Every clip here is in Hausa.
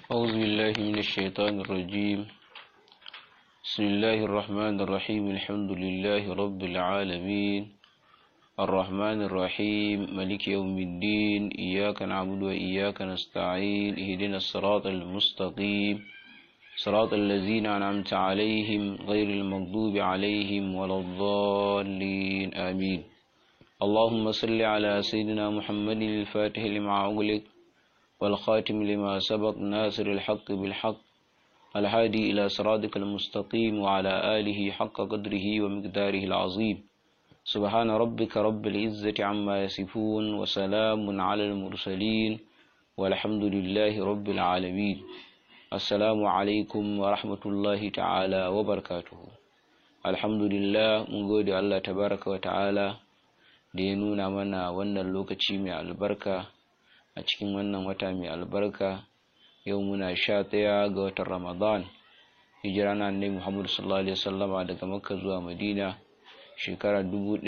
أعوذ بالله من الشيطان الرجيم بسم الله الرحمن الرحيم الحمد لله رب العالمين الرحمن الرحيم ملك يوم الدين إياك نعبد وإياك نستعين اهدنا الصراط المستقيم صراط الذين أنعمت عليهم غير المغضوب عليهم ولا الضالين آمين اللهم صل على سيدنا محمد الفاتح لما أغلق والخاتم لما سبق ناصر الحق بالحق الهادي إلى صراطك المستقيم وعلى آله حق قدره ومقداره العظيم سبحان ربك رب العزة عما يصفون وسلام على المرسلين والحمد لله رب العالمين السلام عليكم ورحمة الله تعالى وبركاته الحمد لله من قول الله تبارك وتعالى da ya nuna mana wannan lokaci mai albarka a cikin wannan wata mai albarka yau muna sha ɗaya ga watan ramadan hijira na annabi muhammadu sallallahu alaihi wasallama daga makka zuwa madina shekara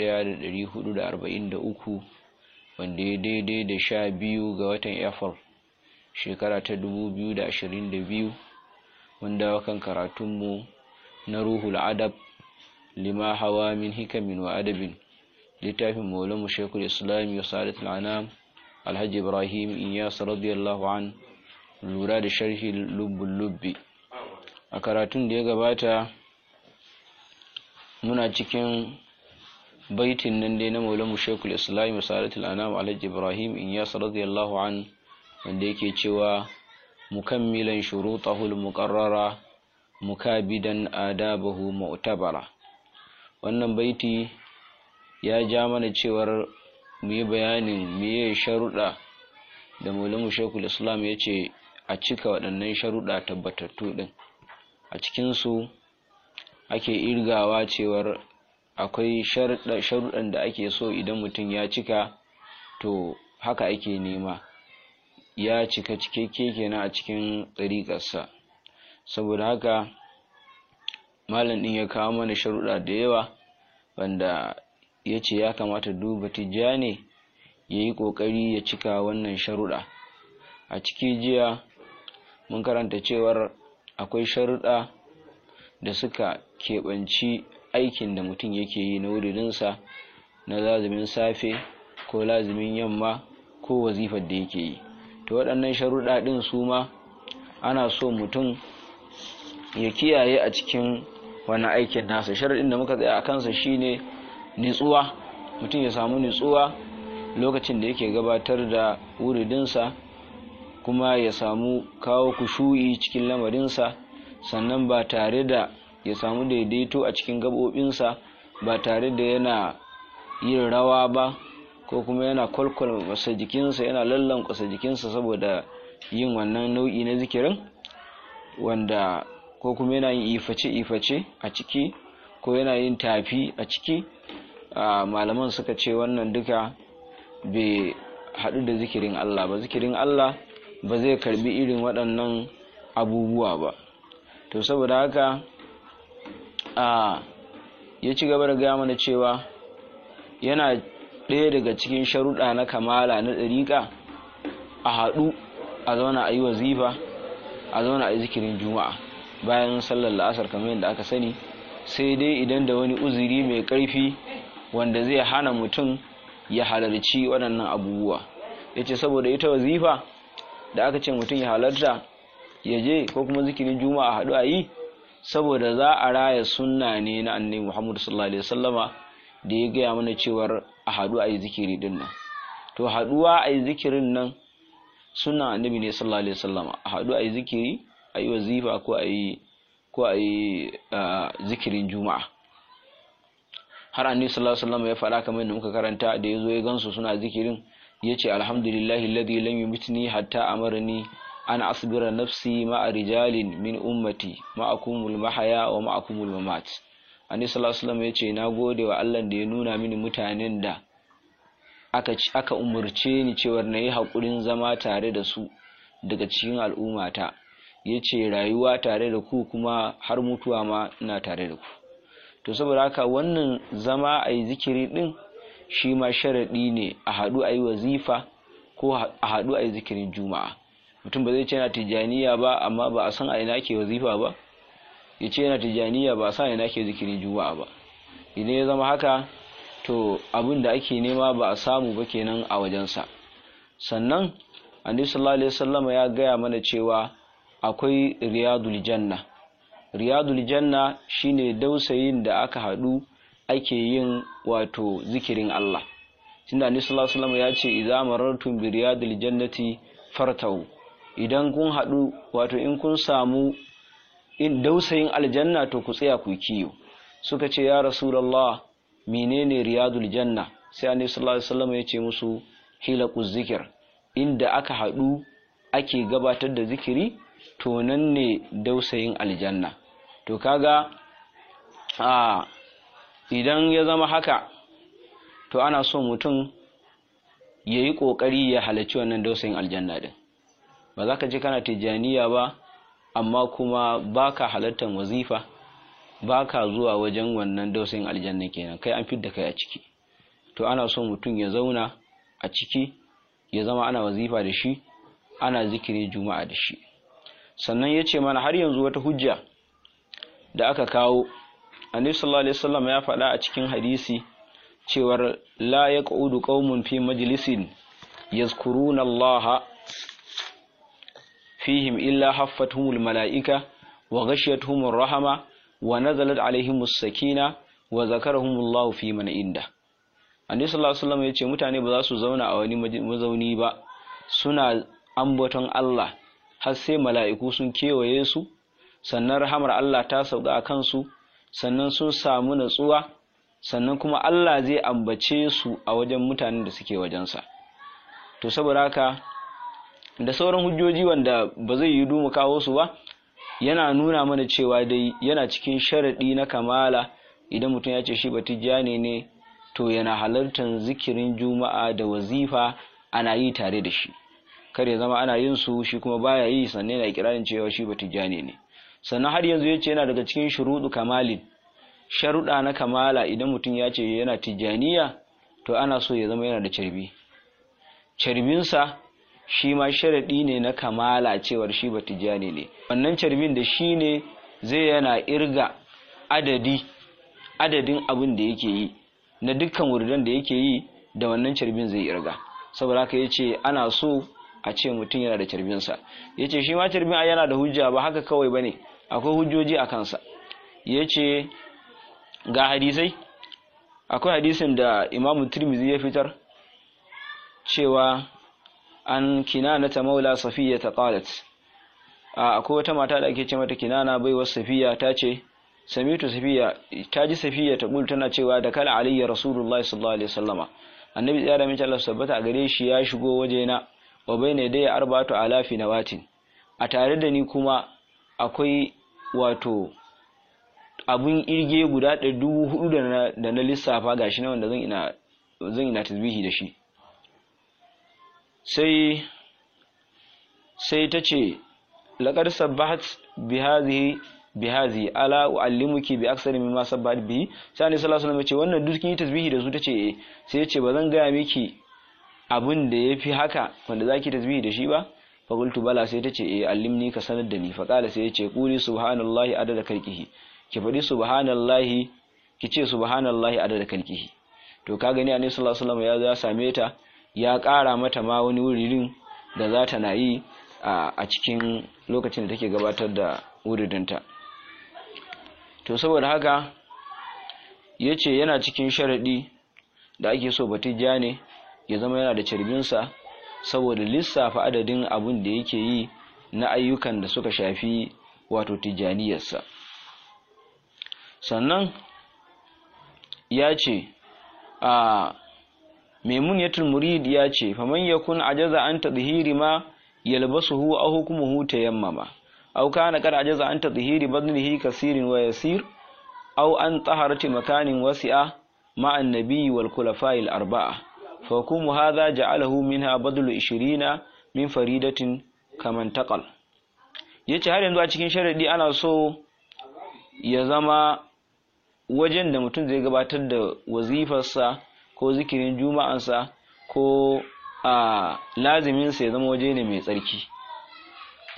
1443 wanda ya daidai da sha biyu ga watan april shekara ta 2022 wanda kan karatunmu na ruhul adab lima hawa min hikamin wa adabin littafin maulamu shekul islami wa sadatul anam alhaji ibrahim iyas radiyallahu an lura da sharhi lubbun lubbi a karatun da ya gabata muna cikin baitin nan dai na maulamu shekul islami wa sadatul anam alhaji ibrahim iyas radiyallahu an wanda yake cewa mukammilan shurutahul muqarrara mukabidan adabahu mu'tabara wannan baiti ya ja mana cewar mu yi bayanin meye sharuɗa da maulamu shekul islam ya ce a cika waɗannan sharuɗa tabbatattu ɗin a cikinsu ake irgawa cewar akwai sharuɗan da ake so idan mutum ya cika to haka ake nema ya cika cikakke kenan a cikin ɗariƙarsa saboda haka malam ɗin ya kawo mana sharuɗa da yawa wanda ya ce ya kamata duba tijjani ya yi ƙoƙari ya cika wannan sharuɗa a ciki jiya mun karanta cewar akwai sharuɗa da suka keɓanci aikin da mutum yake yi na wuridinsa na lazumin safe ko lazumin yamma ko wazifar da yake yi to waɗannan sharuɗa ɗin su ma ana so mutum ya kiyaye a cikin wani aikin nasa sharaɗin da muka tsaya a kansa shine nitsuwa mutum ya samu nitsuwa lokacin da yake gabatar da wuridinsa kuma ya samu kawo kushu'i cikin lamarinsa sannan ba tare da ya samu daidaito a cikin gaɓoɓinsa ba tare da yana yin rawa ba ko kuma yana kwalkwal masa jikinsa yana lallankwasa jikinsa saboda yin wannan nau'i na zikirin wanda ko kuma yana yin iface-iface a ciki ko yana yin tafi a ciki malaman suka ce wannan duka bai haɗu da zikirin Allah ba zikirin Allah ba zai karbi irin waɗannan abubuwa ba to saboda haka a ya ci gaba da gaya mana cewa yana ɗaya daga cikin sharuɗa na kamala na ɗariƙa a haɗu a zauna a yi wazifa a zauna a yi zikirin juma'a bayan sallar la'asar kamar yadda aka sani sai dai idan da wani uzuri mai ƙarfi wanda zai hana mutum ya halarci waɗannan abubuwa ya ce saboda ita wazifa da aka ce mutum ya halarta ya je ko kuma zikirin juma'a haɗu a yi saboda za a raya sunna ne na annabi muhammadu sallallahu alaihi wasallama da ya gaya mana cewar a haɗu a yi zikiri din nan to haɗuwa a yi zikirin nan sunna annabi ne sallallahu alaihi wasallama a haɗu a yi zikiri a yi wazifa ko a yi ko a yi zikirin juma'a har annabi sallallahu alaihi wasallam ya faɗa kamar yadda muka karanta da yazo ya gansu suna zikirin yace alhamdulillahi alladhi lam yumitni hatta amarni an asbira nafsi ma'a rijalin min ummati ma'akumul mahaya wa ma'akumul mamat annabi sallallahu alaihi wasallam yace na gode wa Allah da ya nuna mini mutanen da aka aka umurce ni cewa na yi hakurin zama tare da su daga cikin al'ummata yace rayuwa tare da ku kuma har mutuwa ma ina tare da ku to saboda haka wannan zama a yi zikiri ɗin shi ma sharaɗi ne a haɗu a yi wazifa ko a haɗu a yi zikirin juma'a mutum ba zai ce yana tijaniya ba amma ba a san a ina ake wazifa ba ya ce yana tijaniya ba a san a ina ake zikirin juma'a ba idan ya zama haka to abin da ake nema ba a samu ba kenan a wajensa sannan annabi sallallahu alaihi wasallam ya gaya mana cewa akwai riyadul janna riyadul janna shine dausayin da aka hadu ake yin wato zikirin Allah tunda annabi sallallahu alaihi wasallam ya ce idza marartum bi riyadil jannati fartau idan kun hadu wato in kun samu in dausayin aljanna to ku tsaya ku kiyo suka ce ya rasulullah menene riyadul janna sai annabi sallallahu alaihi wasallam ya ce musu hilaqu zikir inda aka hadu ake gabatar da zikiri to nan ne dausayin aljanna to kaga a idan ya zama haka to ana so mutum ya yi ƙoƙari ya halarci wannan dausayin aljanna din ba za ka ji kana tijjaniya ba amma kuma ba ka halartar wazifa ba ka zuwa wajen wannan dausayin aljanna kenan kai an fidda kai a ciki to ana so mutum ya zauna a ciki ya zama ana wazifa da shi ana zikiri juma'a da shi sannan ya ce mana har yanzu wata hujja da aka kawo annabi sallallahu alaihi wasallam ya faɗa a cikin hadisi cewar la yaqudu qaumun fi majlisin yazkuruna Allah fihim illa haffatuhumul malaika wa ghashiyatuhumur rahama wa nazalat alaihimus sakina wa zakarahumullahu fi man inda annabi sallallahu alaihi wasallam ya ce mutane ba za su zauna a wani mazauni ba suna ambaton Allah har sai mala'iku sun kewaye su sannan rahamar Allah ta sauka a kansu sannan sun samu natsuwa sannan kuma Allah zai ambace su a wajen mutanen da suke wajensa to saboda haka da sauran hujjoji wanda ba zai yi mu kawo su ba yana nuna mana cewa dai yana cikin sharaɗi na kamala idan mutum ya ce shi batijjani ne to yana halartar zikirin juma'a da wazifa ana yi tare da shi kar ya zama ana yin su shi kuma baya yi sannan yana kirarin cewa shi batijjani ne sannan har yanzu yace yana daga cikin shuruɗu kamalin sharuɗa na kamala idan mutum ya ce yana tijjaniya to ana so ya zama yana da carbi carbinsa shi ma sharaɗi ne na kamala cewar shi ba tijjani ne wannan carbin da shi ne zai yana irga adadi adadin abin da yake yi na dukkan wurdan da yake yi da wannan carbin zai irga saboda haka yace ana so a ce mutum yana da carbinsa yace shi ma carbin yana da hujja ba haka kawai bane akwai hujjoji a kansa yace ga hadisai akwai hadisin da imamu tirmizi ya fitar cewa an kinana ta maula safiya ta qalat akwai wata mata da ake ce mata kinana baiwar safiya ta ce samitu safiya ta ji safiya ta bul tana cewa da kala alayya rasulullahi sallallahu alaihi wasallama annabi tsaya da mace Allah sabbata a gare shi ya shigo wajena wa bayna dai arba'atu alafi nawatin a tare da ni kuma akwai wato abun irge guda da dubu hudu da na lissafa gashi na wanda zan ina zan ina tasbihi da shi sai sai ta ce laqad sabbahat bihadhihi bihazi ala uallimuki bi aksari mimma sabbat bihi sai annabi sallallahu alaihi wasallam ce wannan duk kin yi tasbihi da su tace eh sai yace bazan gaya miki abin da yafi haka wanda zaki tasbihi da shi ba fa qultu bala sai tace eh allimni ka sanar da ni fa qala sai yace quli subhanallahi adada kalkihi ki faɗi subhanallahi ki ce subhanallahi adada kalkihi to ka gani annabi sallallahu alaihi wasallam ya ya same ta ya ƙara mata ma wani wurin da za ta na yi a cikin lokacin da take gabatar da wuridinta to saboda haka ya ce yana cikin sharaɗi da ake so batijja ne ya zama yana da carbinsa saboda lissafa adadin abin da yake yi na ayyukan da suka shafi wato tijjaniyarsa sannan ya ce a maimuniyatul murid ya ce faman yakun ajaza an tadhiri ma yalbasuhu aw hukmuhu tayammama أو كان قد عجز عن تطهير بدنه كثير ويسير أو عن طهرة مكان وسعة مع النبي والخلفاء الأربعة فحكم هذا جعله منها بدل عشرين من فريدة كما انتقل yace har yanzu a cikin sharadi ana so ya zama wajen da mutum zai gabatar da wazifarsa ko zikirin juma'ansa ko a laziminsa ya zama waje ne mai tsarki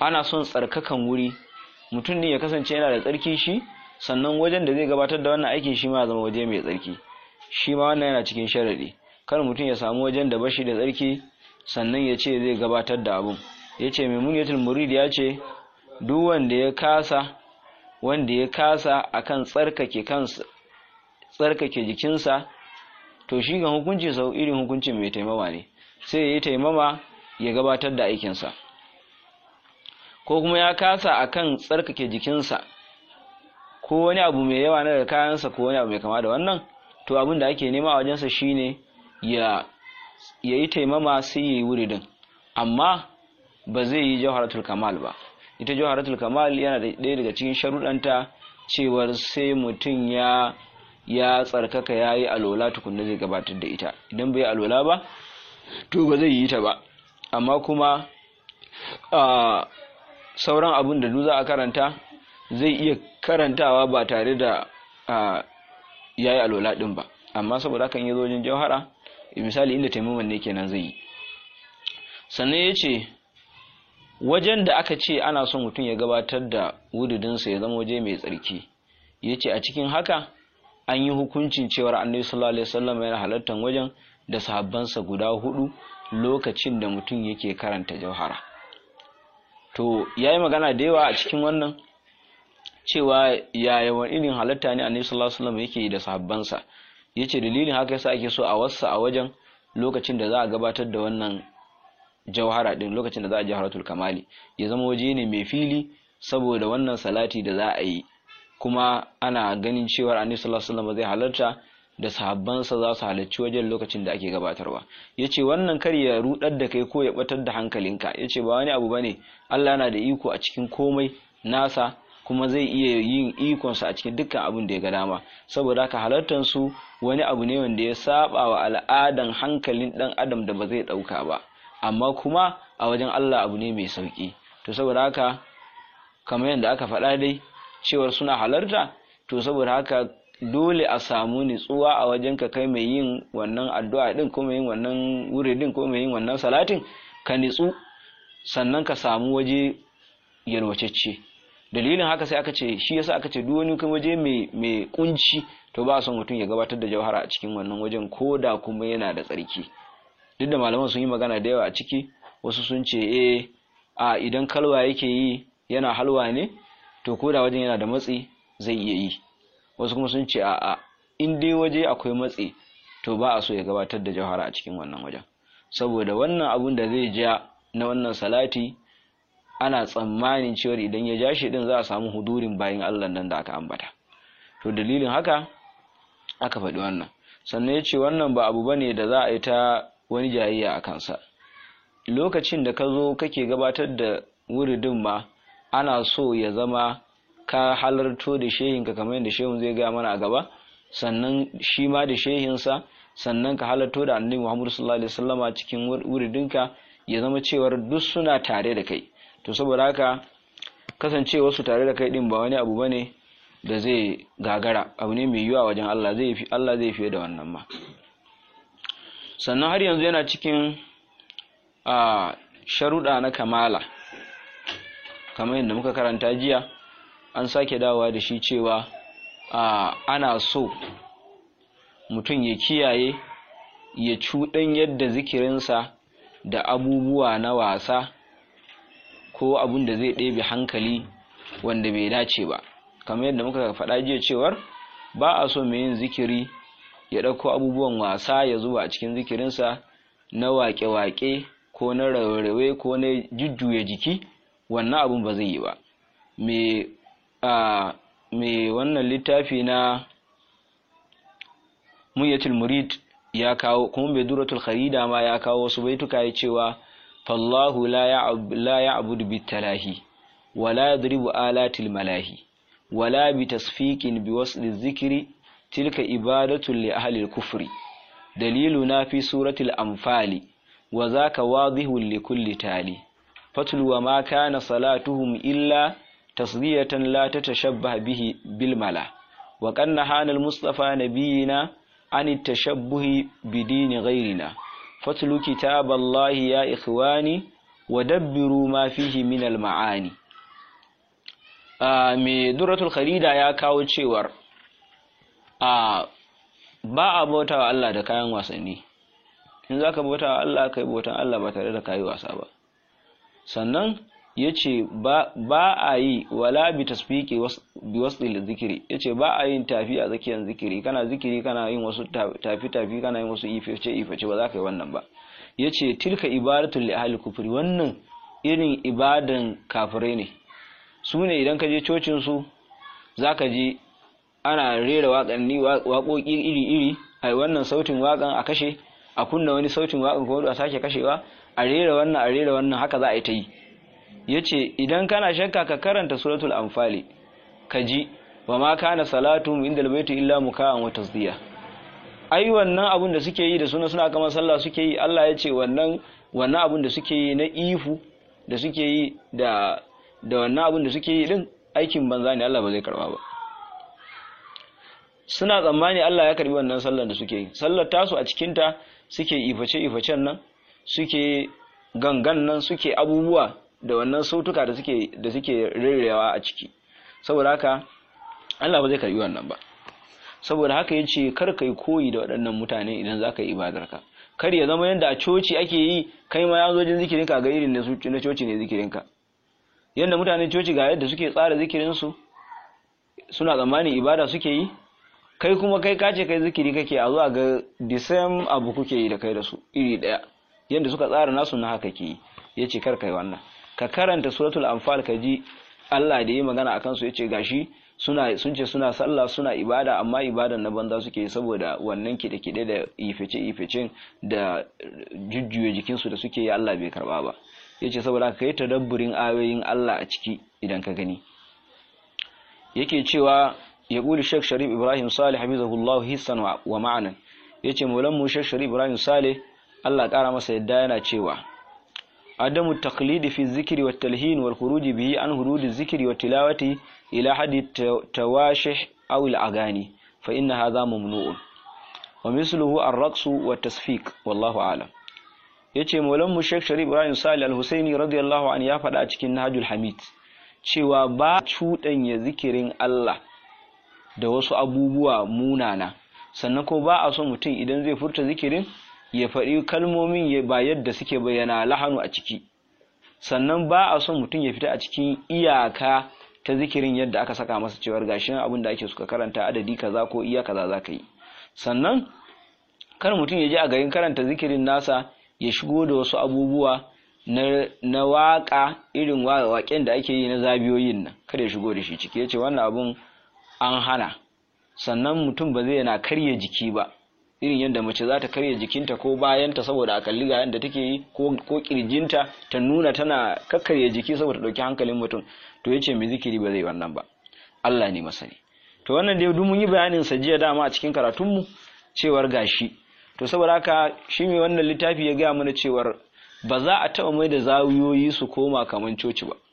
ana son tsarkakan wuri mutum ne ya kasance yana da tsarki shi sannan wajen da zai gabatar da wannan aikin shi ma ya zama waje mai tsarki shi ma wannan yana cikin sharadi kar mutum ya samu wajen da bashi da tsarki sannan ya ce zai gabatar da abun ya ce maimuniyatul murid ya ce duk wanda ya kasa wanda ya kasa akan tsarkake kansa tsarkake jikinsa to shi ga hukunci sau irin hukuncin mai taimama ne sai ya yi taimama ya gabatar da aikinsa ko kuma ya kasa akan tsarkake jikinsa ko wani abu mai yawa na daga kayansa ko wani abu mai kama da wannan to abin da ake nema a wajensa shine ya ya yi taimama sai ya yi wuridin amma ba zai yi jawharatul kamal ba ita jawharatul kamal yana da ɗaya daga cikin sharuɗanta cewar sai mutum ya ya tsarkaka ya yi alola tukunna zai gabatar da ita idan bai alola ba to ba zai yi ta ba amma kuma sauran abin da duk za a karanta zai iya karantawa ba tare da ya yi alola ɗin ba amma saboda kan yi zojin jauhara misali inda taimaman ne kenan zai yi sannan ya ce wajen da aka ce ana son mutum ya gabatar da wududinsa ya zama waje mai tsarki ya ce a cikin haka an yi hukuncin cewar annabi sallallahu alaihi wasallam yana halartar wajen da sahabbansa guda hudu lokacin da mutum yake karanta jauhara to ya yi magana da yawa a cikin wannan cewa yaya wani irin halatta ne annabi sallallahu alaihi wasallam yake da sahabbansa yace dalilin haka yasa ake so a wassa a wajen lokacin da za a gabatar da wannan jauhara din lokacin da za a jawharatul kamali ya zama waje ne mai fili saboda wannan salati da za a yi kuma ana ganin cewa annabi sallallahu alaihi wasallam zai halarta da sahabbansa za su halarci wajen lokacin da ake gabatarwa yace wannan kar ya rudar da kai ko ya batar da hankalinka yace ba wani abu bane Allah yana da iko a cikin komai nasa kuma zai iya yin ikonsa a cikin dukkan abin da ya ga dama saboda haka halartar su wani abu ne wanda ya saba wa al'adan hankalin dan adam da ba zai dauka ba amma kuma a wajen Allah abu ne mai sauki to saboda haka kamar yadda aka faɗa dai cewar suna halarta to saboda haka dole a samu nitsuwa a wajen ka kai mai yin wannan addu'a din ko mai yin wannan wuridin ko mai yin wannan salatin ka nitsu sannan ka samu waje yalwacecce dalilin haka sai aka ce shi yasa aka ce duk wani waje mai mai kunci to ba son mutum ya gabatar da jauhara a cikin wannan wajen ko da kuma yana da tsarki duk da malaman sun yi magana da yawa a ciki wasu sun ce eh a idan kalwa yake yi yana halwa ne to ko da wajen yana da matsi zai iya yi wasu kuma sun ce a a in dai waje akwai matsi to ba a so ya gabatar da jauhara a cikin wannan wajen saboda wannan abun da zai ja na wannan salati ana tsammanin cewar idan ya ja shi din za a samu hudurin bayan Allah nan da aka ambata to dalilin haka aka faɗi wannan sannan ya ce wannan ba abu bane da za a yi ta wani jayayya a kansa lokacin da ka zo kake gabatar da wuridin ma ana so ya zama ka halarto da shehinka kamar yadda shehun zai gaya mana a gaba sannan shi ma da shehinsa sannan ka halarto da annabi Muhammad sallallahu alaihi wasallama cikin wuridinka ya zama cewar duk suna tare da kai to saboda haka kasancewa su tare da kai din ba wani abu bane da zai gagara abu ne mai yiwuwa wajen Allah zai fi Allah zai fiye da wannan ma sannan har yanzu yana cikin a sharuɗa na kamala kamar yadda muka karanta jiya an sake dawowa da shi cewa a ana so mutum ya kiyaye ya cuɗan yadda zikirinsa da abubuwa na wasa ko abun da zai ɗebe hankali wanda bai dace ba kamar yadda muka faɗa jiya cewar ba a so mai yin zikiri ya ɗauko abubuwan wasa ya zuba a cikin zikirinsa na waƙe-waƙe ko na rawaye ko na jujjuya jiki wannan abun ba zai yi ba me wannan littafi na munyatul murid ya kawo kuma bai duratul kharida ma ya kawo wasu baituka ya cewa fallahu la ya'budu bitalahi wala yadribu alatil malahi wala bitasfiqin biwasli dhikri tilka ibadatu li ahli al-kufri daliluna fi suratil anfali wa zaka wadihun li kulli tali fatlu wa ma kana salatuhum illa tasdiyatan la tatashabbah bihi bil mala wa qanna hanal mustafa nabiyina عن التشبه بدين غيرنا فاتلوا كتاب الله يا إخواني wa dabbiru ma fihi min al ma'ani me duratul kharida ya kawo cewar a ba a bauta wa Allah da kayan wasanni in za ka bauta wa Allah kai bautan Allah ba tare da kayi wasa ba sannan ya ce ba a yi wala bi tasfiki bi wasu zikiri ya ce ba a yin tafi a tsakiyar zikiri kana zikiri kana yin wasu tafi-tafi kana yin wasu iface-iface ba za ka yi wannan ba ya ce tilka ibadatul li ahli kufri wannan irin ibadan kafirai ne su ne idan ka je cocin su za ka je ana rera waƙanni waƙoƙi iri-iri a wannan sautin waƙan a kashe a kunna wani sautin waƙan kuma a sake kashewa a rera wannan a rera wannan haka za a yi ta yi ya ce idan kana shakka ka karanta suratul anfali ka ji wa ma kana salatu inda albaitu illa muka'an wa tasdiya ai wannan abun da suke yi da suna suna kamar sallah suke yi Allah ya ce wannan wannan abun da suke yi na ifu da suke yi da da wannan abun da suke yi din aikin banza ne Allah ba zai karba ba suna tsammani Allah ya karbi wannan sallar da suke yi sallar tasu a cikin ta suke iface ifacen nan suke gangan nan suke abubuwa da wannan sautuka da suke da suke rerewa a ciki saboda haka Allah ba zai karbi wannan ba saboda haka yace kar kai koyi da waɗannan mutane idan zaka yi ibadarka kar ya zama yanda a coci ake yi kai ma ya zo jin zikirin ka ga irin na na coci ne zikirin ka yanda mutanen coci ga yadda suke tsara zikirin su suna tsammanin ibada suke yi kai kuma kai kace kai zikiri kake a zuwa ga the same abu kuke yi da kai da su iri daya yanda suka tsara nasu na haka ke yi yace kar kai wannan ka karanta suratul anfal ka ji Allah da yi magana akan su yace gashi suna sun ce suna sallah suna ibada amma ibadan na banza suke saboda wannan kide kide da ifice ificin da jujjuye jikin su da suke yi Allah bai karba ba yace saboda ka yi tadabburin ayoyin Allah a ciki idan ka gani yake cewa ya kuli Sheikh Sharif Ibrahim Salih habibullah hissan wa ma'anan yace maulan mu Sheikh Sharif Ibrahim Salih Allah kara masa yadda yana cewa عدم التقليد في الذكر والتلهين والخروج به عن حدود الذكر والتلاوة إلى حد التواشح أو الأغاني فإن هذا ممنوع ومثله الرقص والتصفيق والله أعلم yace maulan mu Sheikh Sharif Ibrahim Salih Al-Husaini radiyallahu anhu ya faɗa a cikin Nahjul Hamid cewa ba cuɗanya zikirin Allah da wasu abubuwa munana sannan ko ba a so mutum idan zai furta zikirin ya faɗi kalmomin ba yadda suke bayyana lahanu a ciki sannan ba a son mutum ya fita a cikin iyaka ta zikirin yadda aka saka masa cewar gashin abin da ake suka karanta adadi kaza ko iya kaza za ka yi sannan kar mutum ya je a garin karanta zikirin nasa ya shigo da wasu abubuwa na, na waƙa irin waƙen da ake yi na zabiyoyin nan kada ya shigo da shi ciki ya ce wannan abun an hana sannan mutum ba zai na karya jiki ba irin yadda mace za ta karya jikinta ko bayanta saboda a kalli ga yadda take yi ko kirjinta ta nuna tana kakkarya jiki saboda ɗauki hankalin mutum to ya ce mai zikiri ba zai wannan ba Allah ne masani to wannan dai duk mun yi bayanin sa jiya dama a cikin karatunmu cewar gashi to saboda haka shi mai wannan littafi ya gaya mana cewar ba za a taɓa mai da zawuyoyi su koma kaman coci ba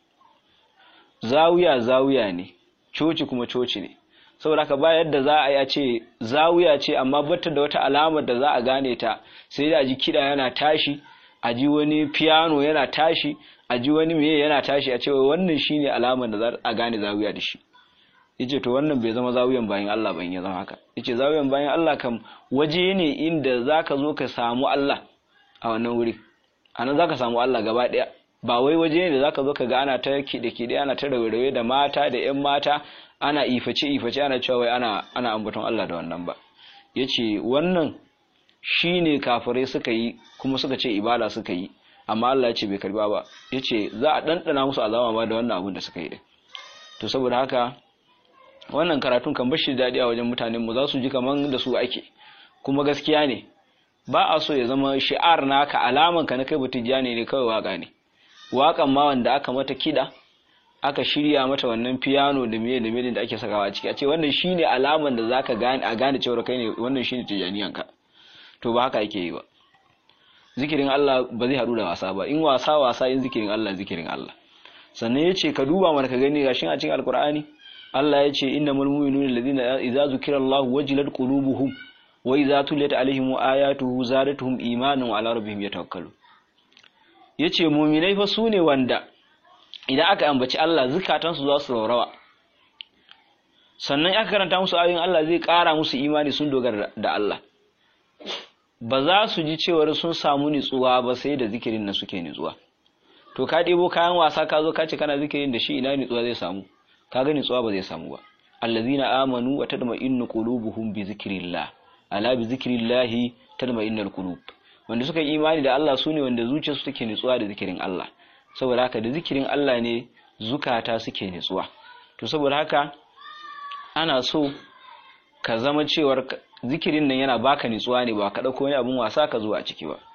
zawuya zawuya ne coci kuma coci ne saboda haka ba yadda za a yi a ce zawiya ce amma bata da wata alamar da za a gane ta sai da a ji kiɗa yana tashi a ji wani piano yana tashi a ji wani meye yana tashi a ce wannan shine alamar da za a gane zawiya da shi yace to wannan bai zama zawiyan bayan Allah ban ya zama haka yace zawiyan bayan Allah kam waje ne inda zaka zo ka samu Allah a wannan wuri anan zaka samu Allah gaba daya ba wai waje ne da zaka zo ka ga ana ta kiɗe kiɗe ana ta rawaye da mata da ƴan mata ana iface iface ana cewa wai ana ana ambaton Allah da wannan ba yace wannan shine kafirai suka yi kuma suka ce ibada suka yi amma Allah ya ce bai karba ba yace za a dandana musu azama ma da wannan abun da suka yi din to saboda haka wannan karatun kan bashi daɗi a wajen mutanen mu za su ji kaman da su ake kuma gaskiya ne ba a so ya zama shi'ar naka alaman ka na kai butijani ne kawai waka ne wakan ma wanda aka mata kida aka shirya mata wannan piano da miye da miye da ake sakawa a ciki a ce wannan shine alaman da zaka gane a gane cewa kai ne wannan shine tijaniyan ka to ba haka yake yi ba zikirin Allah ba zai haɗu da wasa ba in wasa wasa in zikirin Allah zikirin Allah sannan yace ka duba mana ka gani gashin a cikin alkur'ani Allah ya ce innamal mu'minuna alladhina idza zukira Allah wajilat qulubuhum wa idza tuliyat alaihim ayatuhu zadatuhum imanan wa ala rabbihim yatawakkalun yace muminai fa su ne wanda idan aka ambaci Allah zukatansu za su raurawa sannan aka karanta musu ayoyin Allah zai ƙara musu imani sun dogara da Allah ba za su ji cewar sun samu nitsuwa ba sai da zikirin na suke nitsuwa to ka ɗebo kayan wasa ka zo ka ce kana zikirin da shi ina nitsuwa zai samu ka ga nitsuwa ba zai samu ba allazina amanu wa tadma'innu qulubuhum bi zikrillah ala bi zikrillah tadma'innul qulub wanda suka yi imani da Allah sune wanda zuciyarsu take nitsuwa da zikirin Allah saboda haka da zikirin Allah ne zukata suke nitsuwa to saboda haka ana so ka zama cewar zikirin nan yana baka nitsuwa ne ba ka dauko wani abun wasa ka zo a ciki ba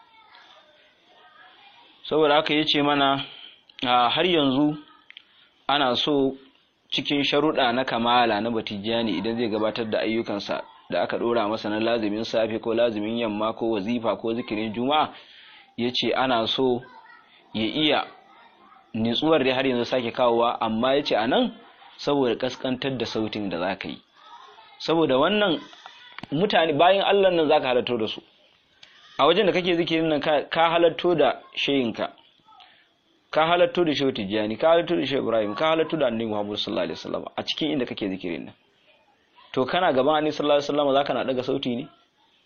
saboda haka yace mana har yanzu ana so cikin sharuɗa na kamala na batijani idan zai gabatar da ayyukansa da aka ɗora masa na lazimin safe ko lazimin yamma ko wazifa ko zikirin juma'a ya ce ana so ya iya nitsuwar da har yanzu sake kawowa amma ya ce a nan saboda ƙasƙantar da sautin da za ka yi saboda wannan mutane bayan allah nan za ka halatto da su a wajen da kake zikirin nan ka halatto da shayinka ka halatto da shehu tijjani ka halatto da shehu ibrahim ka halatto da annabi muhammad sallallahu alaihi wasallam a cikin inda kake zikirin nan to kana gaban annabi sallallahu alaihi wasallam zaka na daga sauti ne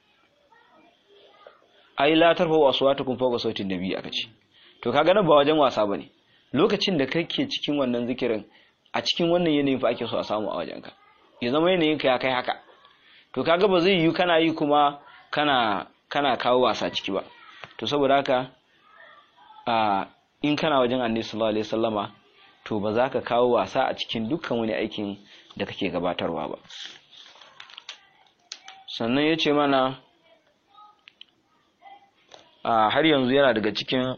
ai la tarfa aswatukum fawqa sauti nabi aka ce to kaga nan ba wajen wasa bane lokacin da kake cikin wannan zikirin a cikin wannan yanayin fa ake so a samu a wajenka ya zama yanayin ka ya kai haka to kaga ba zai yiwu kana yi kuma kana kana kawo wasa ciki ba to saboda haka a in kana wajen annabi sallallahu alaihi wasallama to ba za ka kawo wasa a cikin dukkan wani aikin da kake gabatarwa ba sannan ya ce mana a har yanzu yana daga cikin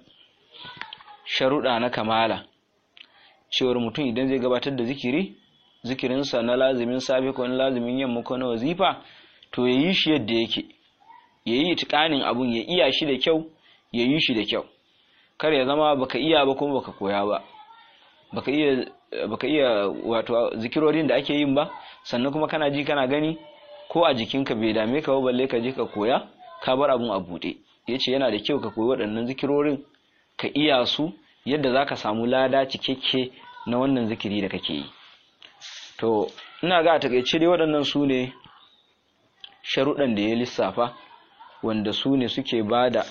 sharuɗa na kamala cewar mutum idan zai gabatar da zikiri zikirinsa na lazimin safe ko na lazimin yamma ko na wazifa to ya yi shi yadda yake ya yi itikanin abun ya iya shi da kyau ya yi shi da kyau kar ya zama baka iya ba kuma baka koya ba baka iya baka iya wato zikirorin da ake yin ba sannan kuma kana ji kana gani ko a jikinka bai dame ka ba balle ka je ka koya ka bar abun a buɗe yace yana da kyau ka koyi waɗannan zikirorin ka iya su yadda zaka samu lada cikakke na wannan zikiri da kake yi to ina ga a takaice dai waɗannan su ne sharuɗan da ya lissafa wanda su ne suke bada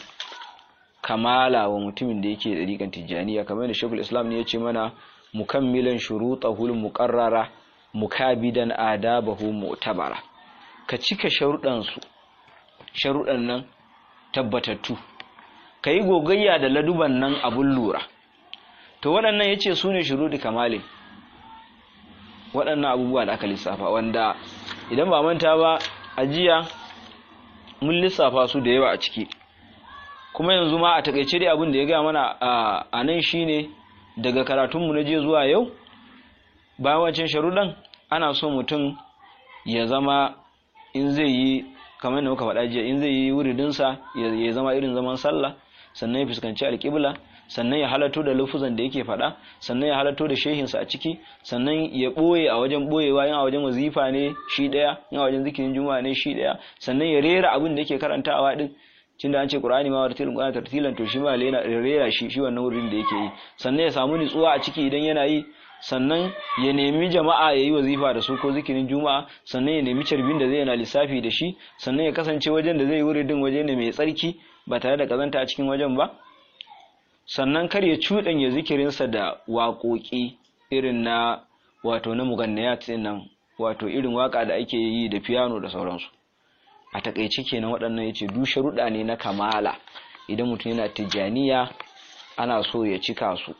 kamala wa mutumin da yake ɗariƙan tijjaniya kamar da shekul islam ne ya ce mana mukammilan shurutahul muqarrara mukabidan adabahu mu'tabara ka cika sharuɗan su sharuɗan nan tabbatattu ka yi gogayya da laduban nan abun lura to waɗannan ya ce su ne shuruɗi kamalin waɗannan abubuwa da aka lissafa wanda idan ba manta ba a jiya mun lissafa su da yawa a ciki kuma yanzu ma a takaice dai abin da ya gaya mana a nan shine daga karatunmu na jiya zuwa yau bayan wancan sharuɗan ana so mutum ya zama in zai yi kamar da muka faɗa jiya in zai yi wuridinsa ya zama irin zaman sallah sannan ya fuskanci alƙibla sannan ya halatto da lafuzan da yake faɗa sannan ya halatto da shehinsa a ciki sannan ya ɓoye a wajen ɓoyewa yin a wajen wazifa ne shi ɗaya yin a wajen zikirin juma'a ne shi ɗaya sannan ya rera abin da yake karantawa din cin da an ce qur'ani ma wartilin qur'ani tartilan to shi ma lena rera shi shi wannan wurin da yake yi sannan ya samu nutsuwa a ciki idan yana yi sannan ya nemi jama'a ya yi wazifa da su ko zikirin juma'a sannan ya nemi carbin da zai yana lissafi da shi sannan ya kasance wajen da zai yi wuridin waje ne mai tsarki ba tare da kazanta a cikin wajen ba sannan kar ya cuɗanya zikirinsa da waƙoƙi irin na wato na mugannayat nan wato irin waka da ake yi da piano da sauransu a takaice kenan waɗannan yace du sharuɗa ne na kamala idan mutum yana tijaniya ana so ya cika su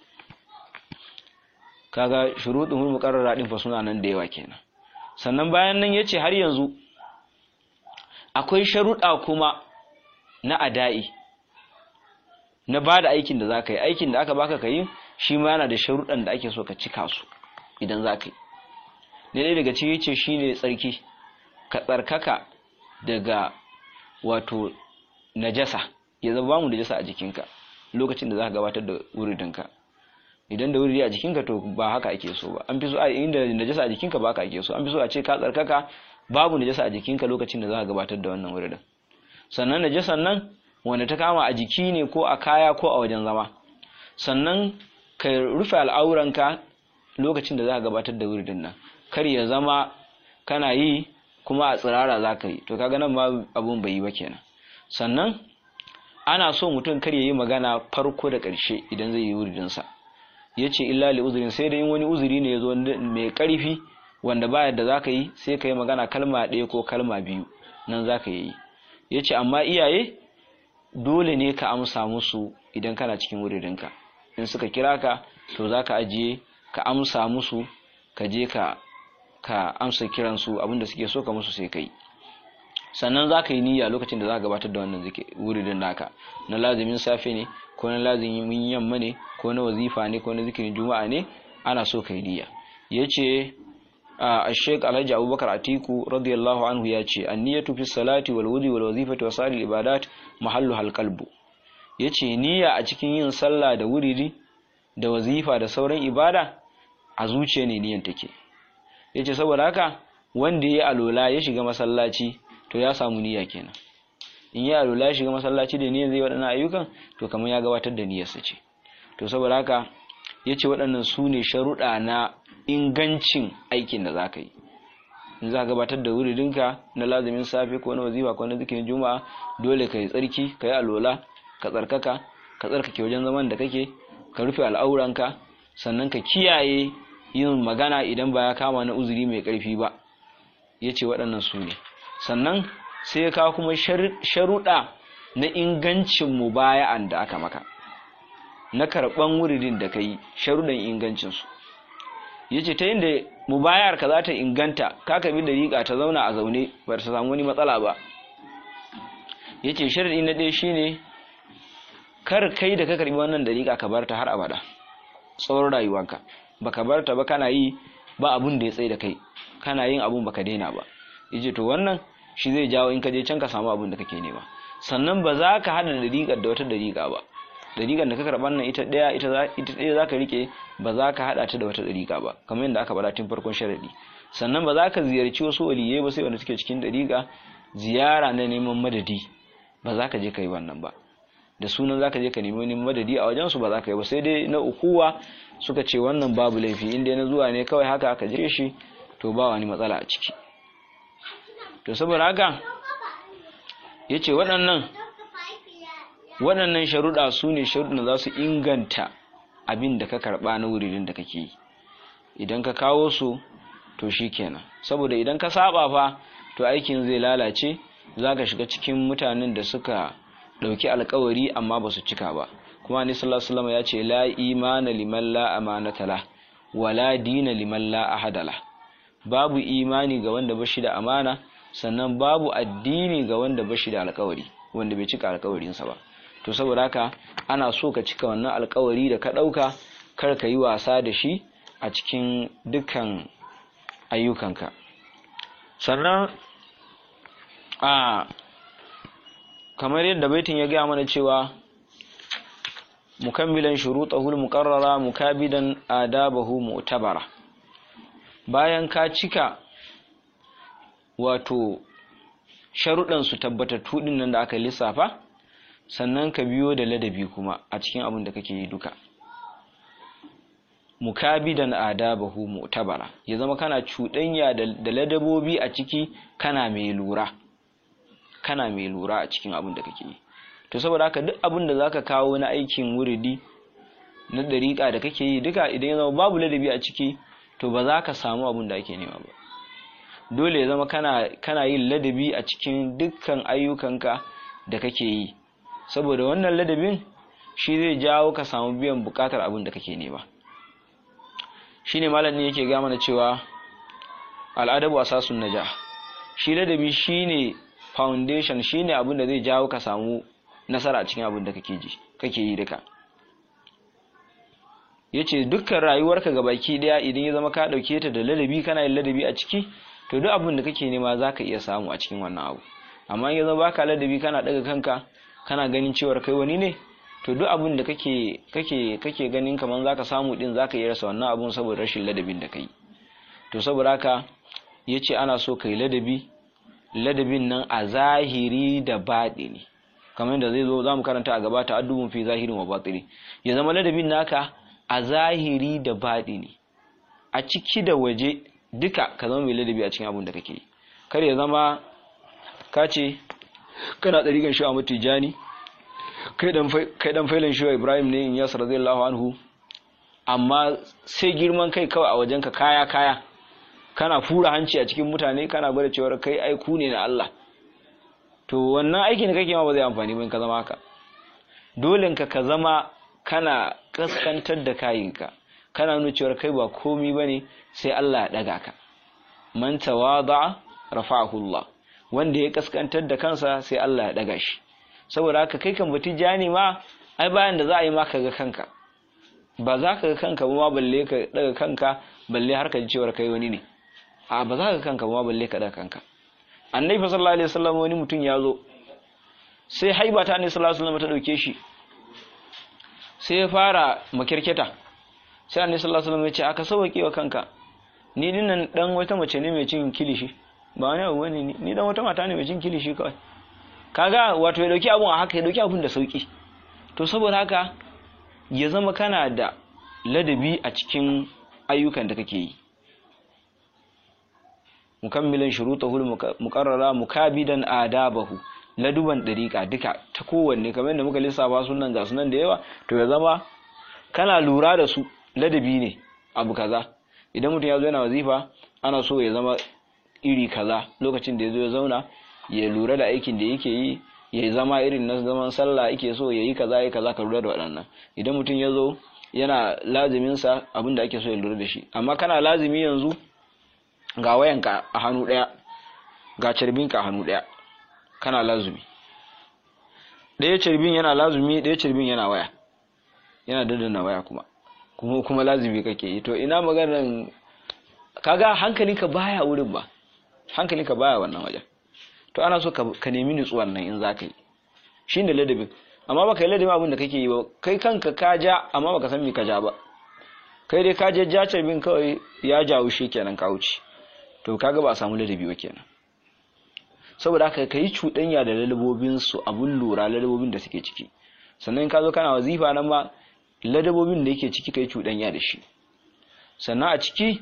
kaga shuruɗin muqarrara din fa suna nan da yawa kenan sannan bayan nan yace har yanzu akwai sharuɗa kuma na ada'i na ba da aikin da za ka yi aikin da aka baka ka yi shi ma yana da sharuɗan da ake so ka cika su idan za ka yi ɗaya daga ciki ce shi ne tsarki ka tsarkaka daga wato najasa ya zama bamu najasa a jikinka lokacin da za ka gabatar da wuridinka idan da wuridi a jikinka to ba haka ake so ba an fi so a inda najasa a jikinka ba haka ake so an fi so a ce ka tsarkaka babu najasa a jikinka lokacin da za ka gabatar da wannan wuridin sannan najasan nan wanda ta kama a jiki ne ko a kaya ko a wajen zama sannan ka rufe al'auranka lokacin da za ka gabatar da wuridin nan kar ya zama kana yi kuma a tsirara za ka yi to kaga nan ma abun bai yi ba kenan sannan ana so mutum kar ya yi magana farko da ƙarshe idan zai yi wuridinsa ya ce illa li uzurin sai dai wani uzuri ne ya zo mai ƙarfi wanda ba yadda za ka yi sai ka yi magana kalma ɗaya ko kalma biyu nan za ka yi ya ce amma iyaye dole ne ka amsa musu idan kana cikin wuridinka in suka kira ka to za ka ajiye ka amsa musu ka je ka ka amsa kiransu abinda suke so ka musu sai kai sannan za ka yi niyya lokacin da za ka gabatar da wannan wuridin naka na lazimin safe ne ko na lazimin yamma ne ko na wazifa ne ko na zikirin juma'a ne ana so ka yi niyya ya ce a sheik alhaji abubakar atiku radiyallahu anhu ya ce an niyyatu fi salati wal wudi wal wazifati wa sa'il ibadat mahallu hal qalbu ya ce niyya a cikin yin sallah da wuridi da wazifa da sauran ibada a zuciya ne niyan take ya ce saboda haka wanda ya alola ya shiga masallaci to ya samu niyya kenan in ya alola ya shiga masallaci da niyyar zai waɗannan ayyukan to kamar ya gabatar da niyyarsa ce to saboda haka ya ce waɗannan su ne sharuɗa na ingancin aikin da za ka yi in za ka gabatar da wuridinka na lazumin safe ko na wazifa ko na zikirin juma'a dole ka yi tsarki ka yi alola ka tsarkaka ka tsarkake wajen zaman da kake ka rufe al'auranka sannan ka kiyaye yin magana idan ba ya kama na uzuri mai ƙarfi ba ya ce waɗannan su ne sannan sai ya kawo kuma sharuɗa na ingancin mubaya'an da aka maka na karɓan wuridin da ka yi sharuɗan ingancinsu ya ce ta yin da mubayar ka za ta inganta ka kabi da riƙa ta zauna a zaune ba ta samu wani matsala ba ya ce sharaɗi na ɗaya shine kar kai da ka karɓi wannan dariƙa ka bar ta har abada tsawon rayuwanka baka bar ta ba kana yi ba abun da ya tsaye da kai kana yin abun baka daina ba yace to wannan shi zai jawo in ka je can ka samu abun da kake nema sannan ba za ka hada dariƙar da wata dariƙa ba dariƙar da ka karɓar nan ita ɗaya ita ɗaya za ka riƙe ba za ka haɗa ta da wata dariƙa ba kamar yadda aka faɗa tun farkon sharaɗi sannan ba za ka ziyarci wasu waliyai ba sai wanda suke cikin dariƙa ziyara na neman madadi ba za ka je ka yi wannan ba da sunan zaka je ka nemi wani madadi a wajen su ba za ka yi ba sai dai na ukuwa suka ce wannan babu laifi inda na zuwa ne kawai haka ka je shi to ba wani matsala a ciki to saboda haka yace waɗannan waɗannan sharuɗa su ne sharuɗan za su inganta abin da ka karɓa na wuridin da kake yi idan ka kawo su to shi kenan saboda idan ka saba fa to aikin zai lalace za ka shiga cikin mutanen da suka ɗauki alkawari amma ba su cika ba kuma ni sallallahu alaihi ya ce la imana liman la amanata la wala dina liman la ahada la babu imani ga wanda ba shi da amana sannan babu addini ga wanda ba shi da alkawari wanda bai cika alkawarinsa ba to saboda haka ana so ka cika wannan alkawari da ka ɗauka kar ka yi wasa da shi a cikin dukkan ayyukanka sannan a kamar yadda baitin ya gaya mana cewa mukammilan shurutahul muqarrara mukabidan adabahu mu'tabara bayan ka cika wato sharuɗan su tabbatattu din nan da aka lissafa sannan ka biyo da ladabi kuma a cikin abin da kake yi duka mukabidan adabahu mu'tabara ya zama kana cuɗanya da ladabobi a ciki kana mai lura kana mai lura a cikin abin da kake yi to saboda haka duk abin da zaka kawo na aikin wuridi na dariƙa da kake yi duka idan ya zama babu ladabi a ciki to ba za ka samu abin da ake nema ba dole ya zama kana kana yin ladabi a cikin dukkan ayyukanka da kake yi saboda wannan ladabin shi zai jawo ka samu biyan bukatar abin da kake nema shine malamin yake ga mana cewa al'adabu asasun najah shi ladabi shine foundation shine abin da zai jawo ka samu nasara cikin abin da kake ji kake yi duka yace dukkan rayuwarka gabaki daya idan ya zama ka dauke ta da ladabi kana yin ladabi a ciki to duk abin da kake nema zaka iya samu a cikin wannan abu amma in ya zama baka ladabi kana daga kanka kana ganin cewar kai wani ne to duk abin da kake kake kake ganin kaman zaka samu din zaka iya rasa wannan abun saboda rashin ladabin da kai to saboda haka yace ana so kai ladabi ladabin nan a zahiri da baɗini kamar yadda zai zo za mu karanta a gaba ta'addubun fi zahirin wa batini ya zama ladabin naka a zahiri da baɗini a ciki da waje duka ka zama mai ladabi a cikin abin da kake yi kar ya zama ka ce kana ɗariƙan shi a matijani kai dan failin shi ibrahim ne in yasa radiyallahu anhu amma sai girman kai kawai a wajenka kaya kaya kana fura hanci a cikin mutane kana gwada cewar kai aiku ne na Allah to wannan aikin da kake ma ba zai amfani ba in ka zama haka dole ka ka zama kana kaskantar da kayinka kana nuna cewar kai ba komi bane sai Allah ya daga ka man tawada rafa'ahu Allah wanda ya kaskantar da kansa sai Allah ya daga shi saboda haka kai kan bati jani ma ai bayan da za a yi maka ga kanka ba za ka ga kanka ba balle ka daga kanka balle har ka ji cewar kai wani ne a ba za ka ga kanka ba balle ka daga kanka annabi sallallahu alaihi wasallam wani mutum ya zo sai haiba ta annabi sallallahu alaihi wasallam ta dauke shi sai ya fara makirketa sai annabi sallallahu alaihi wasallam ya ce aka sauke wa kanka ni dinnan dan wata mace ne mai cin kilishi ba wani abu bane ni dan wata mata ne mai cin kilishi kawai kaga wato ya dauki abun a haka ya dauki abun da sauki to saboda haka ya zama kana da ladabi a cikin ayyukan da kake yi mukammilan shurutahul muqarrara mukabidan adabahu laduban dariqa duka ta kowanne kamar yadda muka lissafa sunan ga sunan da yawa to ya zama kana lura da su ladabi ne abu kaza idan mutum ya zo yana wazifa ana so ya zama iri kaza lokacin da ya zo ya zauna ya lura da aikin da yake yi ya zama irin na zaman sallah yake so ya yi kaza ya kaza ka lura da waɗannan idan mutum ya zo yana laziminsa abin da ake so ya lura da shi amma kana lazimi yanzu ga wayanka a hannu ɗaya ga carbinka a hannu ɗaya kana lazumi ɗaya carbin yana lazumi ɗaya carbin yana waya yana daddana waya kuma kuma kuma lazumi kake yi to ina maganar kaga hankalinka baya wurin ba hankalinka baya wannan wajen to ana so ka nemi nutsuwan nan in za ka yi shi ne ladabin amma baka yi ladabin abin da kake yi ba kai kanka ka ja amma baka san me ka ja ba kai dai ka je ja carbin kawai ya jawo shi kenan ka wuce to kaga ba a samu ladabi ba kenan saboda haka ka yi cuɗanya da ladabobin su abun lura ladabobin da suke ciki sannan ka zo kana wazifa nan ma ladabobin da yake ciki ka yi cuɗanya da shi sannan a ciki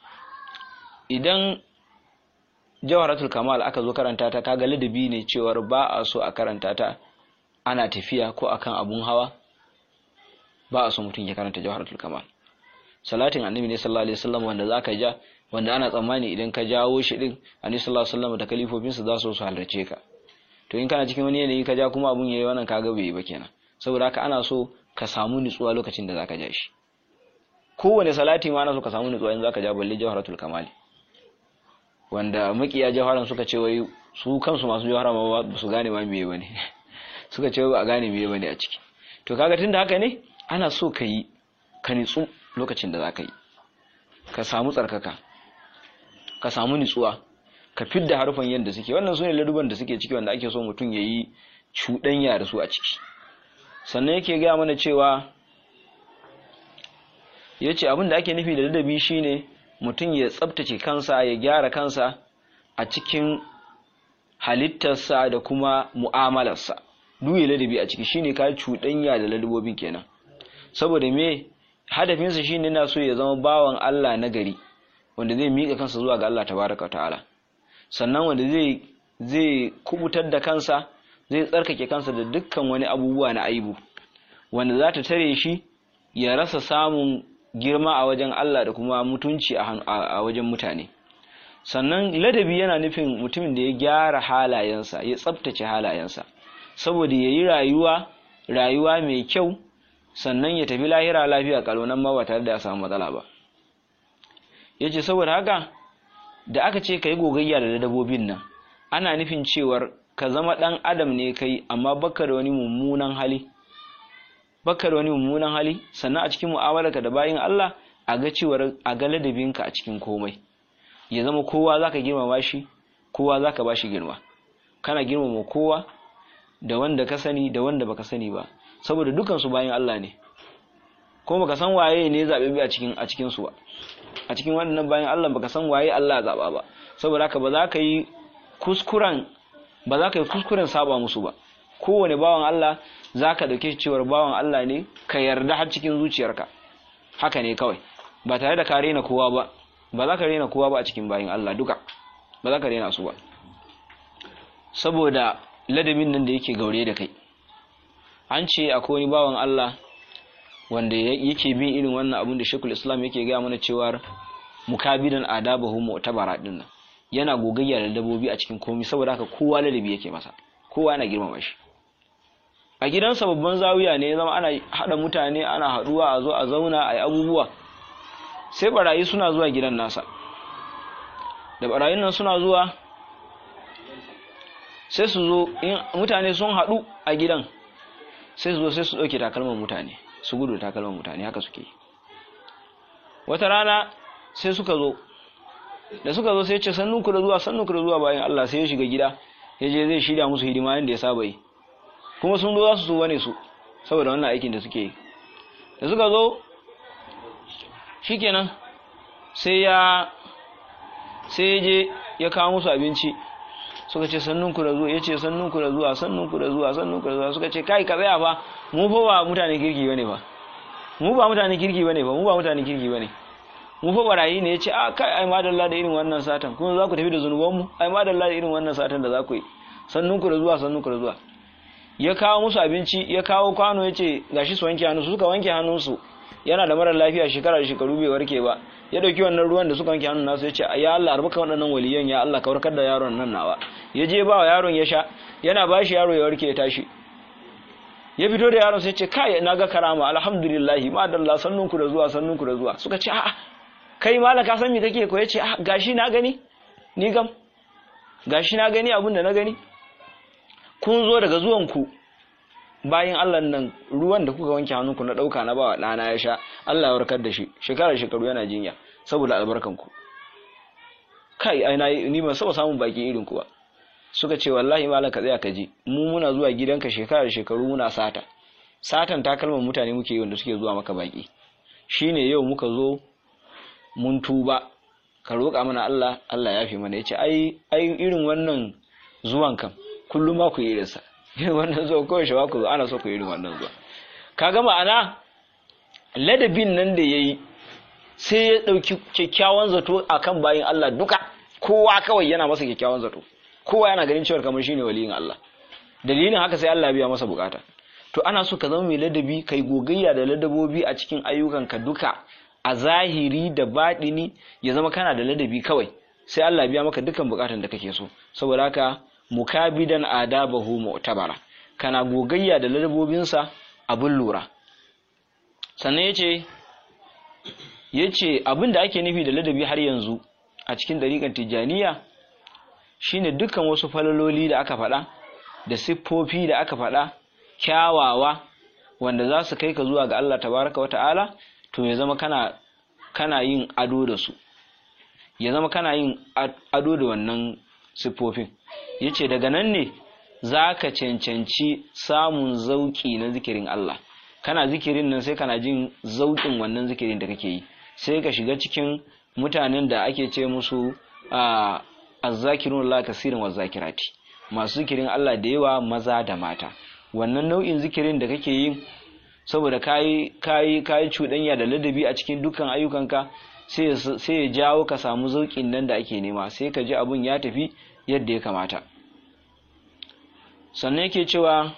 idan jawharatul kamal aka zo karanta ta kaga ladabi ne cewar ba a so a karanta ta ana tafiya ko akan abun hawa ba a so mutum ya karanta jawharatul kamal salatin annabi ne sallallahu alaihi wasallam wanda zaka ja wanda ana tsammani idan ka jawo shi din annabi sallallahu alaihi wasallam da kalifofin sa za su su halarce ka to in kana cikin wani yanayi ka ja kuma abun yayi wannan kaga bai yi ba kenan saboda haka ana so ka samu nutsuwa lokacin da zaka ja shi kowane salati ma ana so ka samu nutsuwa in zaka ja balle jawharatul kamali wanda makiya jawaran suka ce wai su kansu masu jawara ma ba su gane ma meye bane suka ce ba a gane meye bane a ciki to kaga tunda haka ne ana so ka yi ka nitsu lokacin da zaka yi ka samu tsarkaka ka samu nitsuwa ka fidda harufan yadda suke wannan sune laduban da suke ciki wanda ake so mutum ya yi cuɗanya da su a ciki sannan yake gaya mana cewa ya ce abin da ake nufi da ladabi shine mutum ya tsabtace kansa ya gyara kansa a cikin halittarsa da kuma mu'amalarsa duye ladabi a ciki shine ka cuɗanya da ladabobin kenan saboda me hadafinsa shine na so ya zama bawan Allah na gari wanda zai miƙa kansa zuwa ga Allah tabaraka ta'ala sannan wanda zai zai kubutar da kansa zai tsarkake kansa da dukkan wani abubuwa na aibu wanda za ta tare shi ya rasa samun girma a wajen Allah da kuma mutunci a wajen mutane sannan ladabi yana nufin mutumin da ya gyara halayensa ya tsabtace halayensa saboda ya yi rayuwa rayuwa mai kyau sannan ya tafi lahira lafiya kalonan ma ba tare da ya samu matsala ba ya ce saboda haka da aka ce ka yi gogayya da ladabobin nan ana nufin cewar ka zama ɗan adam ne kai amma baka da wani mummunan hali baka da wani mummunan hali sannan a cikin mu'amalarka da bayin Allah a ga cewar a ga ladabinka a cikin komai ya zama kowa zaka girmama shi kowa zaka bashi girma kana girmama kowa da wanda ka sani da wanda baka sani ba saboda dukan su bayin Allah ne ko baka san waye ne zabe a cikin a cikin su ba a cikin wannan bayin Allah baka san waye Allah zaba ba saboda haka ba za ka yi kuskuren ba za ka yi kuskuren saba musu ba kowane bawan Allah zaka dauke shi cewar bawan Allah ne ka yarda har cikin zuciyarka haka ne kawai ba tare da ka rena kowa ba ba za ka rena kowa ba a cikin bayin Allah duka ba za ka rena su ba saboda ladabin nan da yake gaure da kai an ce akwai wani bawan Allah wanda yake bin irin wannan abin da Sheikhul Islam yake gaya mana cewa mukabidan adabahu mu'tabara din nan yana gogayya da dabobi a cikin komai saboda haka kowa ladabi yake masa kowa yana girmama shi a gidansa babban zawiya ne zama ana hada mutane ana haduwa a zo a zauna a yi abubuwa sai barayi suna zuwa gidan nasa da barayin nan suna zuwa sai su zo in mutane sun haɗu a gidan sai su zo sai su ɗauke takalman mutane su gudu da takalman mutane haka suke wata rana sai suka zo da suka zo sai ce sannun ku da zuwa sannun ku da zuwa bayan Allah sai ya shiga gida ya je zai shirya musu hidima yadda ya saba yi kuma sun zo za su so bane su saboda wannan aikin da suke yi da suka zo shikenan sai ya sai ya je ya kawo musu abinci suka ce sannun ku da zuwa ya ce sannun ku da zuwa sannun ku da zuwa sannun ku da zuwa suka ce kai ka tsaya fa mu fa ba mutane kirki bane ba mu ba mutane kirki bane ba mu ba mutane kirki bane mu fa barayi ne yace a kai ai madalla da irin wannan satan kuma za ku tafi da zunuban mu ai madalla da irin wannan satan da za ku yi sannun ku da zuwa sannun ku da zuwa ya kawo musu abinci ya kawo kwano yace gashi su wanke hannu suka wanke hannunsu yana da mara lafiya shekara da shekaru bai warke ba ya dauki wannan ruwan da suka wanke hannun nasu yace ya Allah arbaka waɗannan waliyan ya Allah ka warkar da yaron nan nawa ya je ba wa yaron ya sha yana ba shi yaro ya warke ya tashi ya fito da yaron sai ce kai na ga karama alhamdulillah ma dalla sannunku da zuwa sannunku da zuwa suka ce a'a kai malaka san me kake ko yace a gashi na gani ni gam gashi na gani abin da na gani kun zo daga zuwan ku bayan Allah nan ruwan da kuka wanke hannunku na dauka na bawa dana ya sha Allah ya warkar da shi shekara shekaru yana jinya saboda albarkan ku kai ai ni ban saba samun baki irin ku ba suka ce wallahi malam ka tsaya ka ji mu muna zuwa gidanka shekara da shekaru muna sata satan takalman mutane muke yi wanda suke zuwa maka baki shine yau muka zo mun tuba ka roƙa mana Allah Allah ya fi mana yace ai ai irin wannan zuwan kam kullum ma ku yi irinsa irin wannan zuwa kawai shawa ku zo ana so ku yi irin wannan zuwa kaga ma'ana ladabin nan da yayi sai ya ɗauki kyakkyawan zato akan bayin Allah duka kowa kawai yana masa kyakkyawan zato kowa yana ganin cewa kamar shine waliyin Allah dalilin haka sai Allah biya masa bukata to ana so ka zama mai ladabi kai gogayya da ladabobi a cikin ayyukanka duka a zahiri da baɗini ya zama kana da ladabi kawai sai Allah biya maka dukkan bukatan da kake so saboda haka mukabidan adabahu mu'tabara kana gogayya da ladabobinsa abun lura sannan yace yace abin da ake nufi da ladabi har yanzu a cikin dariƙar tijjaniya shine dukkan wasu falaloli da aka faɗa da siffofi da aka faɗa kyawawa wanda za su kai ka zuwa ga Allah tabaraka wa ta'ala to ya zama kana kana yin ado da su ya zama kana yin ado da wannan siffofin yace daga nan ne za ka cancanci samun zauki na zikirin Allah kana zikirin nan sai kana jin zaukin wannan zikirin da kake yi sai ka shiga cikin mutanen da ake ce musu a azzakirun Allah kasirin wa zakirati masu zikirin Allah da yawa maza da mata wannan nau'in zikirin da kake yi saboda kayi kayi kayi cuɗanya da ladabi a cikin dukkan ayyukanka sai sai ya jawo ka samu zaukin nan da ake nema sai ka ji abun ya tafi yadda ya kamata sannan yake cewa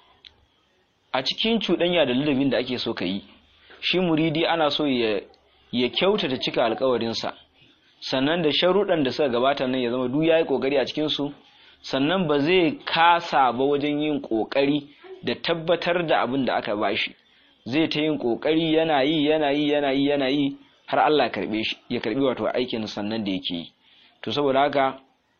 a cikin cuɗanya da ladabin da ake so ka yi shi muridi ana so ya ya kyautata cika alkawarinsa sannan da sharuɗan da suka gabata nan ya zama duk yayi kokari a cikin su sannan ba zai kasa ba wajen yin kokari da tabbatar da abin da aka bashi zai ta yin kokari yana yi yana yi yana yi yana yi har Allah karbe shi ya karbi wato aikin sannan da yake yi to saboda haka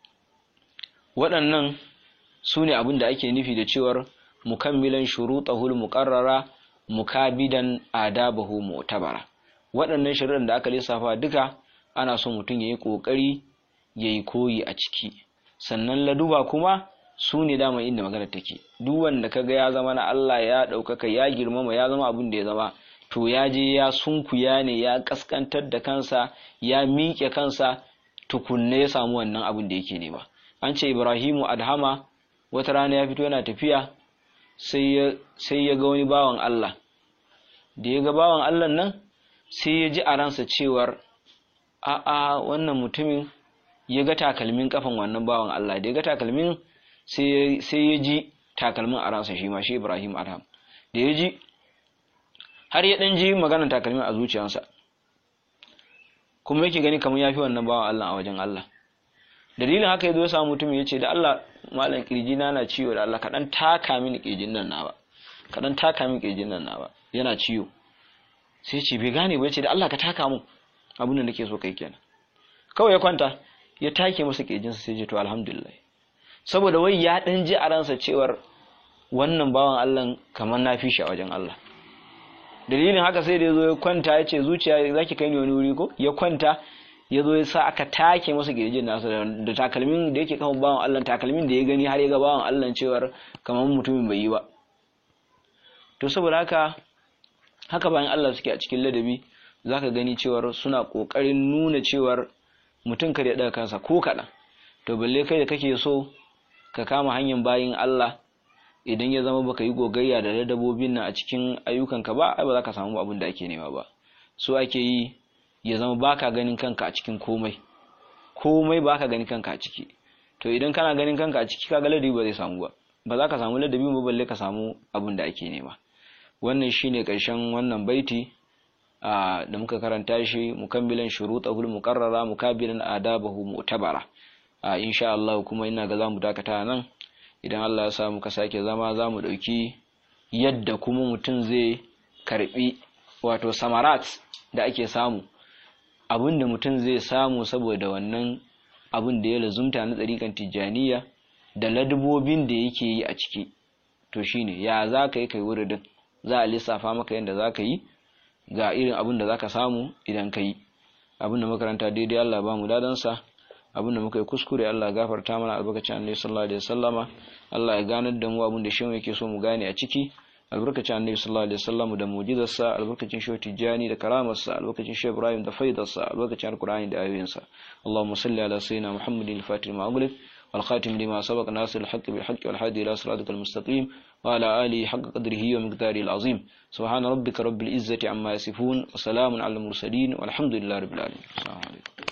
waɗannan su ne abin da ake nufi da cewar mukammilan shurutahul muqarrara mukabidan adabahu mu'tabara waɗannan shari'ar da aka lissafa duka ana son mutum ya yi ƙoƙari ya yi koyi a ciki sannan laduba kuma su ne dama inda magana take duk wanda kaga ya zama na Allah ya ɗaukaka ya girmama ya zama abin da ya zama to ya je ya sunkuya ne ya kaskantar da kansa ya miƙe kansa tukunne ya samu wannan abin da yake nema an ce Ibrahimu Adhama wata rana ya fito yana tafiya sai ya sai ya ga wani bawan Allah da ya ga bawan Allah nan sai ya ji a ransa cewar a'a wannan mutumin ya ga takalmin kafan wannan bawan Allah da ya ga takalmin sai ya ji takalmin a ransa shi ma shi Ibrahim Adam da ya ji har ya ɗan ji maganar takalmin a zuciyarsa kuma yake gani kamar ya fi wannan bawan Allah a wajen Allah dalilin haka ya zo samu mutum ya ce da Allah malam kirji na na ciwo da Allah kaɗan taka mini kirjin nan na ba kaɗan taka mini kirjin nan na ba yana ciwo sai ce bai gane ba ya ce da Allah ka taka mu abin da nake so kai kenan kawai ya kwanta ya take masa kirjinsa sai ce to alhamdulillah saboda wai ya ɗan ji a ransa cewar wannan bawan Allah kamar na fi shi a wajen Allah dalilin haka sai da ya zo ya kwanta ya ce zuciya za ki kai ni wani wuri ko ya kwanta ya zo ya sa aka take masa girjin nasa da takalmin da yake kan bawan Allah takalmin da ya gani har ya ga bawan Allah cewar kamar mutumin bai yi ba to saboda haka haka bayan Allah suke a cikin ladabi zaka gani cewar suna kokarin nuna cewar mutum kar ya daga kansa ko kaɗan to balle kai da kake so ka kama hanyar bayin Allah idan ya zama baka yi gogayya da ladabobin nan a cikin ayyukanka ba ai ba za ka samu abin da ake nema ba so ake yi ya zama baka ganin kanka a cikin komai komai baka ganin kanka a ciki to idan kana ganin kanka a ciki kaga ladabi ba zai samu ba ba za ka samu ladabi ba balle ka samu abin da ake nema wannan shine karshen wannan baiti da muka karanta shi mukammilan shurutahul muqarrara mukabilan adabahu mu'tabara insha Allah kuma ina ga zamu dakata nan idan Allah ya sa muka sake zama zamu dauki yadda kuma mutum zai karbi wato samarat da ake samu abin da mutum zai samu saboda wannan abin da ya lazumta na tsarikan tijjaniya da ladubobin da yake yi a ciki to shine ya za ka yi kai wuridin za a lissafa maka yadda za ka yi ga irin abin da za ka samu idan ka yi abin da makaranta daidai Allah ba mu dadansa abin da muka yi kuskure Allah gafarta mana albarkacin annabi sallallahu alaihi wasallama Allah ya ganar da mu abin da shi yake so mu gane a ciki albarkacin annabi sallallahu alaihi wasallam da mu'jizarsa albarkacin shehu tijjani da karamarsa albarkacin shehu ibrahim da faidarsa albarkacin alqur'ani da ayoyinsa allahumma salli ala sayyidina muhammadin al-fatih ma ughliq wal khatim lima sabaq nasir al-haqq bil haqq wal hadi ila siratikal mustaqim wa ala alihi haqq qadrihi wa miqdarihi al-azim subhana rabbika rabbil izzati amma yasifun wa salamun ala al-mursalin walhamdulillahi rabbil alamin assalamu alaikum